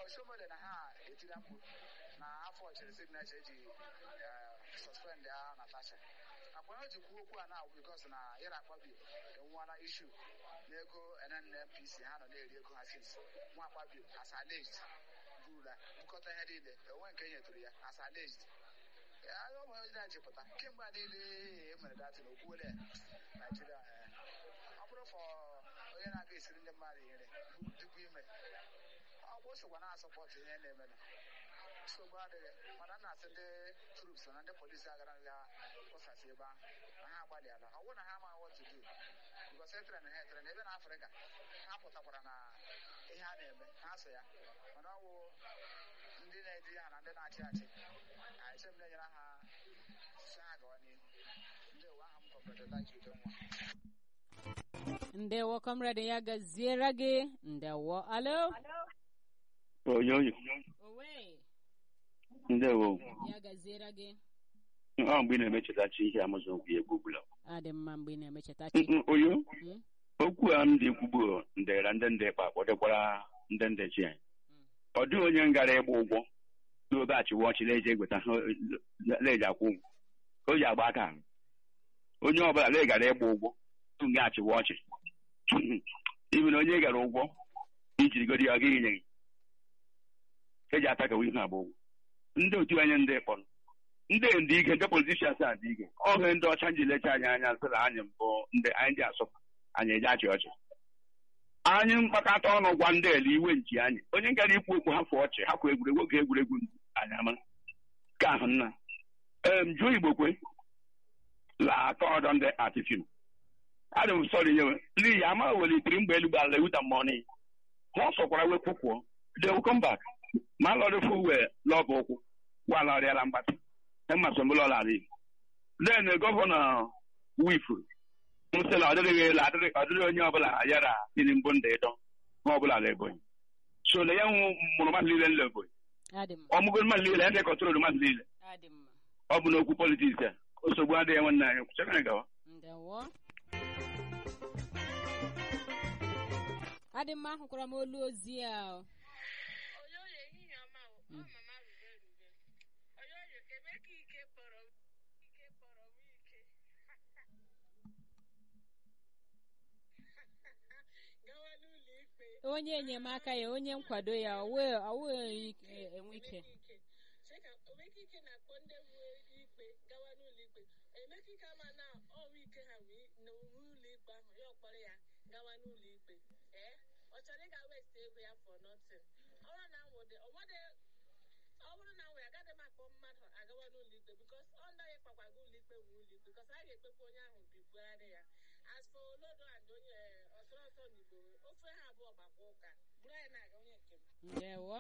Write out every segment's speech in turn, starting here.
osomole na ha etiri mkpu na afọ chere signature eji suspend ya Natasha akwa o ji kwuo okwu a na bikos na yara akpabi enwela ishu n'ego NNPC ha nọ na-eri ego ha since nwa akpabi as alleged burula bukọta ihe niile enwe nke nyetụrụ ya as alleged ụmụ onye na-echepụta kemgbe a niile emere datin okwuole Naijiria ọ bụrụ fọ onye na-aga esiri ndị mmadụ nri tupu ime ọ bụ sokwa na-asọpọtụ ihe na-emenụ nsogbu adịghị mana nna asị ndị trups na ndị polisi agara ya kpọsasị ebe ahụ na ha agbalịala ọ bụrụ na ha amaghị what to do because etere na ha etere na ebe na afrịka ha pụtakwara na ihe a na-eme ha so ya mana ọ bụ ndị na-edi ha na ndị na-achị achị eche m na-enyere ha si ha gawa n'ihu ndị uwe aha m kọmredela ji udo nwa ndewo comrade ya gaziere gị ndewo alo oyoyo owe ndewo ya gaziere gị ọ mgbe ị na-emechetachi ihe amụzụ okwu ya egbubula adị mma mgbe ị na-emecheta chi oyo Mm. okwu a m dị kwugbu ndera ndị ndị kpa kpọdekwara ndị ndị chi anyị ọ dịghị onye m gara ịgba ụgwọ n'obe achịwa ọchị na-eji egweta ha na-eji akwụ ụgwọ ka o ji agba aka ahụ onye ọbụla na gara ịgba ụgwọ tupu nga achịwa ọchị ibi na onye gara ụgwọ ijirigoro ya ọ gaghị nye gị eji ata kawa ihe agba ụgwọ ndị otu anyị ndị kpọrọ ndị ndị ike ndị politishians a dị ike ọhụ ndị ọcha ji lecha anyị anya sị na anyị mbụ ndị anyị ji asọpụ anyị eji achị ọchị anyị mkpakọta ọnụ gwa ndị ele iwe nchi anyị onye gara ikwu okwu hafụ ọchị hapụ egwuregwu oge egwuregwu anyị ama ka ahụ nna em jụọ igbo kwe la atọ ọdọ ndị atifim adị m sọrọ nyewe n'ihi ama welitere mgbe elu gbara ewuta mmọnị ha sọkwara wepụ kwụọ they will come back ma lọrị fụ wee lọbụ ụkwụ gwa lọrịala mgbatị emasomlọlarị then gọvanọ wifuru nsị na ọ dịrịghị elu adịrị ọ dịrị onye ọbụla yara tiri mbụ ndị ịdọ ma ọbụla la ebonyi so na ya nwụ mụrụ mmadụ niile nla ebonyi adị mma ọmụgo mmadụ niile ya ndị kọtụrụ mmadụ niile adị mma ọ bụ n'okwu politiks a nsogbu adịghị nwanne anyị kwụchara gawa ndewo adị mma ahụkwara m olu ozi a o. oyoyo ehihie ọma o ọ mama rube rube oyoyo ebe ka ike kpọrọ m ike kpọrọ m ike gawa n'ụlọ ikpe onye enyemaka ya onye nkwado ya ọwụghị enwe ike ike cheka omeka ike na-akpọ ndị bụ ikpe gawa n'ụlọ ikpe emeka ike ama na ọnwa ike ha wee n'owu ụlọ ikpe ahụ ya ọkpọrọ ya gawa n'ụlọ ikpe ee ọ chọrọ ịga west ego ya for nothing ọ bụrụ na nwụde ọnwade ọ bụrụ na nwere agaghị m akpọ mmadụ agawa n'ụlọ ikpe bikos ọ ndaghị kpakwaga ụlọ ikpe nwe ụlọ ikpe bikos a ga-ekpekwa onye ahụ bibugharị ya as for olodo and onye ọsọrọ ọsọ n'igbo ofe ha abụọ gbakwa ụka bụrụ anyị na-aga onye nke m ndewo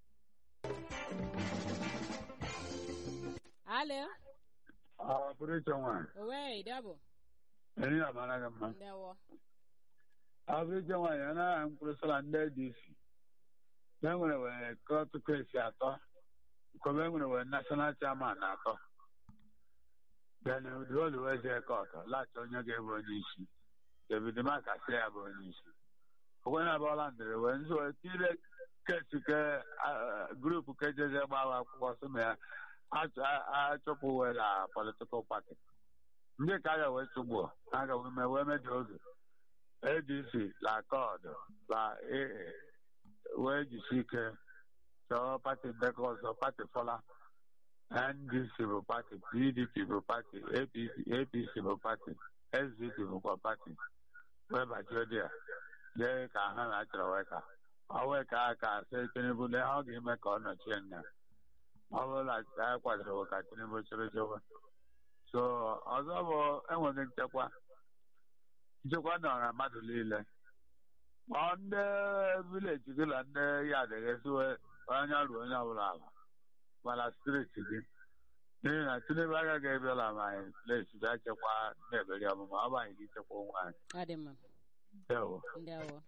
alo Ah, pụrụ iche nwaanyị owe dabụ enyi ya mara gị mma ndewo abụrụ iche nwaanyị a naghị mkpụrụ sọla ndị dc e nwere were kọtụ kesi atọ kọba e nwere were national chairman atọ then udolu wee jee kọtụ lachọ onye ga-ebu onye isi david maka si ya bụ onye isi okwe na abụọla ndịrị wee nso wee tire kesi ke ah, grupu ke jeze gbawa akwụkwọ sị ma ya achọ- a- achụpụ wee la politikal pati ndị ka a ga wee chụgbuo a ga wee mee wee mejọ oge adc la kọd la aa wee jisi ike chọọ pati ndekọ ọzọ pati fọla ndc bụ pati pdp bụ pati apc apc bụ pati sdp bụkwa pati wee bachie dị ya lee ka ha na-achọrọ wee ka ọ wee ka a ka sị tinubu lee ha ọ ga-eme ka ọ nọchie nna ọ bụrụ na anyị kwadoro ka tinubu chịrị chịwa so ọzọ bụ enweghị nchekwa nchekwa nọ na mmadụ niile ọ ndị vileji gị na ndị ya adịghị onye ruo onye ọbụla ala mana steeti gị n'ihi na tinubu agaghị ebiala ma anyị plesi bịa chekwa ndị eberi ọmụma ọ bụ anyị gị chekwa onwe anyị adị mma ndewo ndewo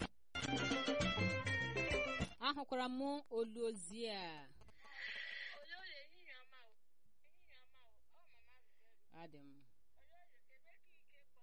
ahụkwara m olu ozi a oyoyo ehihie ọma o ehihie ọma o ọ mama rube rube adị m